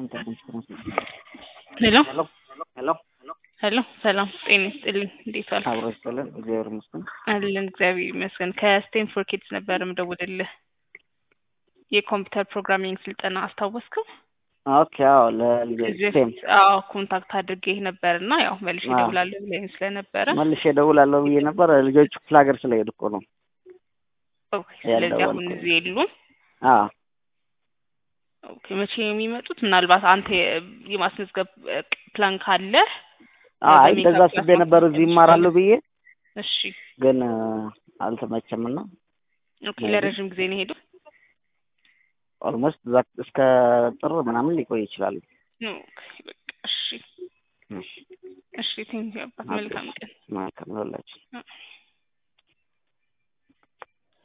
ሄሎ ሄሎ ሄሎ ሄሎ ሰላም ጤና ይስጥልኝ። እንዴት ዋልክ? አብሮ ይስጥልን። እግዚአብሔር ይመስገን። አለን እግዚአብሔር ይመስገን። ከስቴንፎርድ ኪድስ ነበር የምደውልልህ የኮምፒውተር ፕሮግራሚንግ ስልጠና አስታወስከው? ኦኬ አዎ፣ ለልጆች ከዚህ ሴም በፊት አዎ ኮንታክት አድርጌህ ነበር እና ያው መልሼ አዎ። እደውላለሁ ብለኸኝ ስለነበረ መልሼ እደውላለሁ ብዬ ነበር። ልጆቹ ክፍለ ሀገር ስለሄዱ እኮ ነው። ኦኬ፣ ስለዚህ አሁን ያልደወልኩት። እዚህ የሉም። አዎ ኦኬ፣ መቼ ነው የሚመጡት? ምናልባት አንተ የ- የማስመዝገብ እ, ፕላን ካለ አይ በሜካፕ እንደዛ ክላስ አስቤ ነበር እዚህ ይማራሉ ብዬ እሺ። ግን እ፣ አልተመቸምና ኦኬ፣ maybe ለረዥም ጊዜ ነው የሄዱት? ኦልሞስት እዛ እስከ ጥር ምናምን ሊቆይ ይችላል። ኦኬ፣ በቃ እሺ፣ እሺ፣ እሺ። ቴንኪው አባት፣ መልካም ቀን። መልካም ይሁንላችሁ። አዎ።